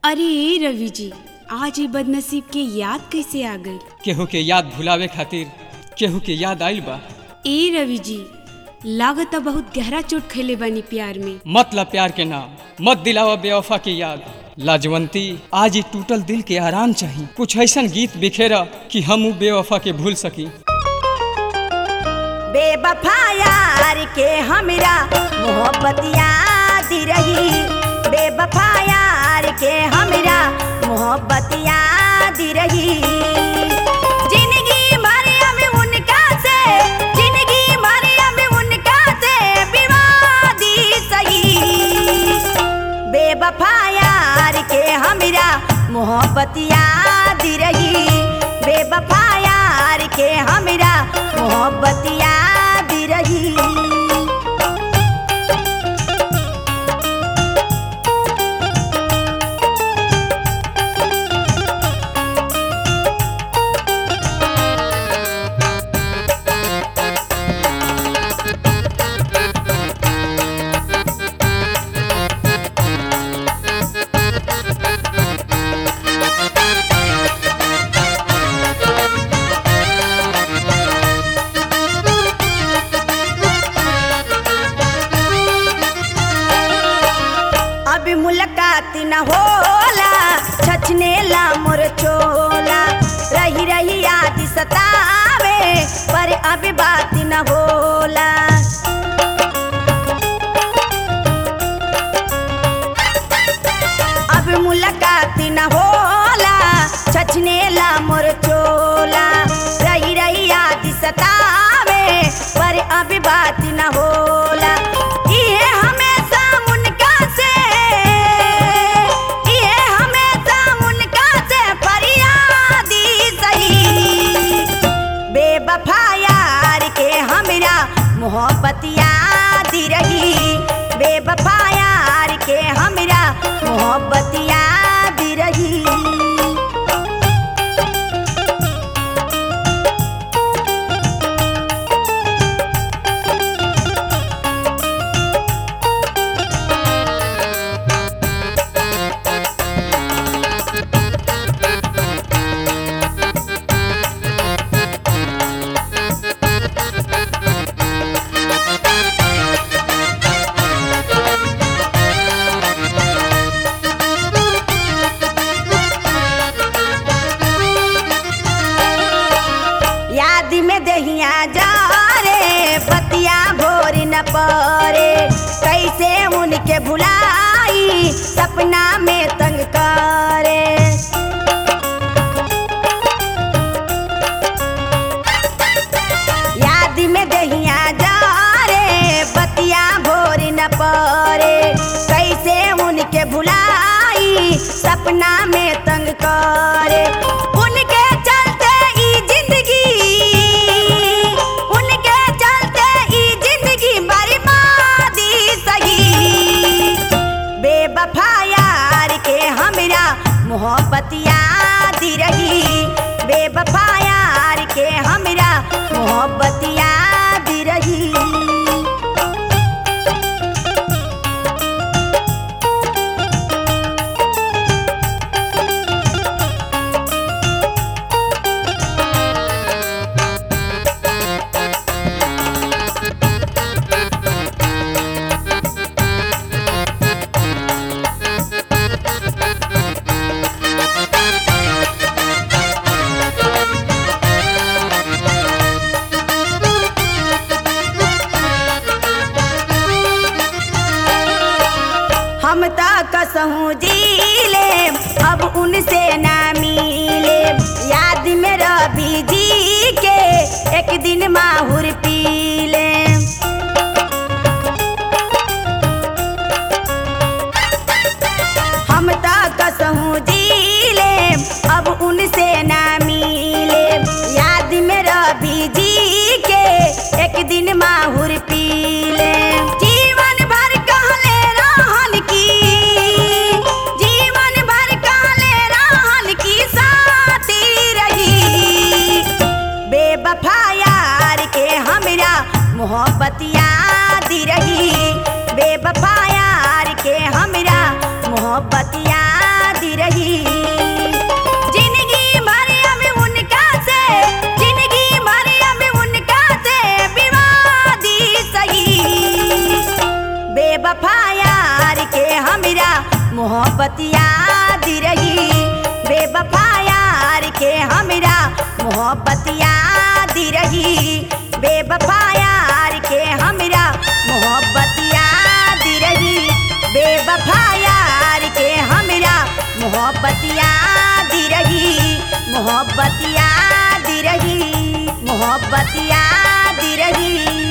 अरे ए रवि जी आज ये बदनसीब के याद कैसे आ गई केहू के याद भुलावे खातिर केहू के याद आइल बा ए रवि जी लागत बहुत गहरा चोट खैले बानी प्यार में मतलब प्यार के नाम मत दिलावा बेवफा की याद लाजवंती आज ही टूटल दिल के आराम चाहिए कुछ ऐसन गीत बिखेरा कि हम ऊ बेवफा के भूल सकी बेवफा यार के हमरा मोहब्बत याद रही बेवफा यार के हमरा मोहब्बत याद रही जिंदगी भर अब उनका से जिंदगी भर अब उनका से विवादी सही बेवफा यार के हमरा मोहब्बत याद रही बेवफा यार के हमरा मोहब्बत याद रही अब मुलाकात न होला छछने ला मोर चोला रही रही याद सतावे पर अब बात न होला अब मुलाकात न होला छछने ला मोर चोला रही रही याद सतावे पर अब बात न होला इहे हमेशा उनका से इहे हमेशा उनका से फरियादी सही बेवफा यार के हमरा मोहब्बत याद रही बेवफा यार के हमरा मोहब्बत याद रही याद में दहिया जा रे बतिया भोर न परे कैसे उनके भुलाई सपना में तंग करे याद में दहिया जा रे बतिया भोर न परे कैसे उनके भुलाई सपना में तंग करे उनके चलते ई जिंदगी उनके चलते ई जिंदगी बर्बादी सही बेवफा यार के हमरा मोहब्बत याद रही बेवफा यार के हमरा मोहब्बत याद रही हम त कसहूँ जी ले अब उनसे ना मिले याद में रवि जी के एक दिन माहुर पी ले हम त कसहूँ जी ले अब उनसे ना मिले याद में रवि जी के एक दिन माहुर पी ले जीवन भर कहले रहन की जीवन भर कहले रहन की साथी रही बेवफा यार के हमरा मोहब्बत याद रही बेवफा यार के हमरा मोहब्बत याद मोहब्बत याद रही बेवफा यार के हमरा मोहब्बत याद रही बेवफा यार के हमरा मोहब्बत याद रही बेवफा यार के हमरा मोहब्बत याद रही मोहब्बत याद रही मोहब्बत याद रही